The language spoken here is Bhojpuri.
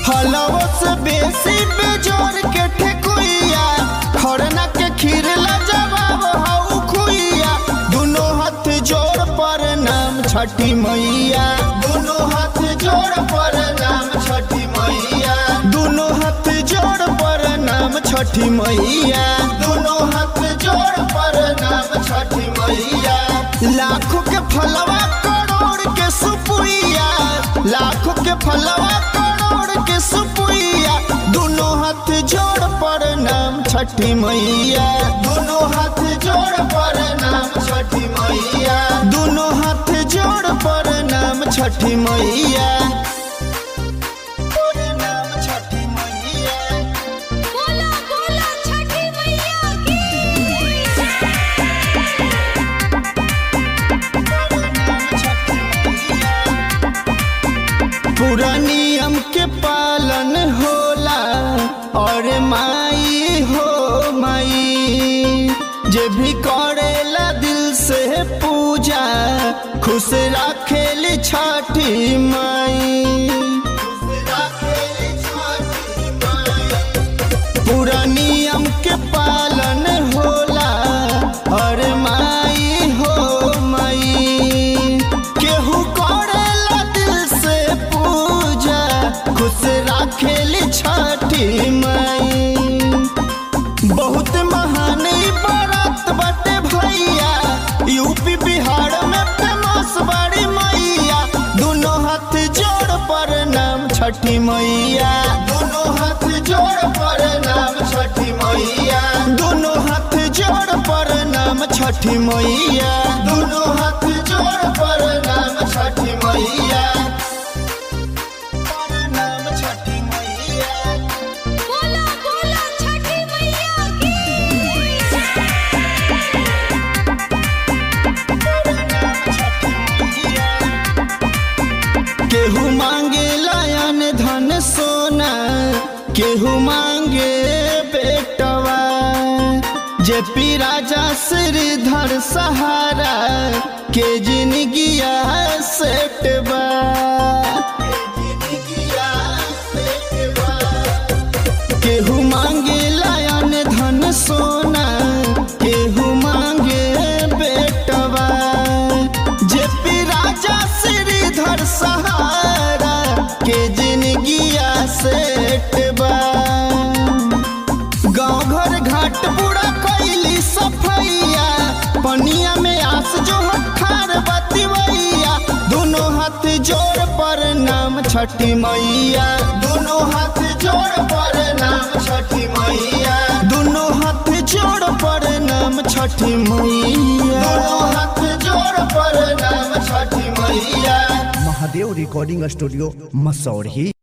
फलवो से बेसी बेजोर के ठेकुइया खरना के खीर ला जवाब हऊ खुइया दुनो हाथ जोड़ पर नाम छठी मैया दुनो हाथ जोड़ पर नाम छठी मैया दुनो हाथ जोड़ पर नाम छठी मैया दुनो हाथ जोड़ पर नाम छठी मैया लाखों के फलवा करोड़ के सुपुइया लाखों के फलवा करोड़ के सुपुइया दोनों हाथ जोड़ पर नाम छठी मैया दोनों हाथ जोड़ पर नाम छठी मैया दोनों हाथ जोड़ पर नाम छठी मैया पर नाम छठी मैया बोला बोला छठी मैया की पूरा नियम के पालन होला और माई हो माई जे भी करेला दिल से पूजा खुश राखेली छठी माई पूरा नियम के पालन होला और माई हो माई केहू करेला दिल से पूजा खुश राखेली छठी माई बहुत महान ई बारात बाटे भैया यूपी बिहार में फेमस बड़ी मैया दोनों हाथ जोड़ पर नाम छठी मैया दोनों हाथ जोड़ पर नाम छठी मैया दोनों हाथ जोड़ पर नाम छठी मैया दोनों हाथ जोड़ पर नाम छठी मैया पर नाम छठी मैया बोला बोला छठी मैया की केहू मांगे लायन धन सोना केहू मांगे बेटवा जे पी राजा श्रीधर सहारा के जिंदगिया सेटवा केहू मांगे लायन धन सोना केहू मांगे बेटवा जे पी राजा श्रीधर सहारा के जिंदगिया सेटबा गाँव घर घाट पूरा कैली सफैया पनिया में आस जो हठार बतिवैया दोनों हाथ जोड़ पर नाम छठी मैया दोनों हाथ जोड़ पर नाम छठी मैया दोनों हाथ जोड़ पर नाम छठी मैया दोनों हाथ जोड़ पर नाम छठी मैया महादेव रिकॉर्डिंग स्टूडियो मसौढ़ी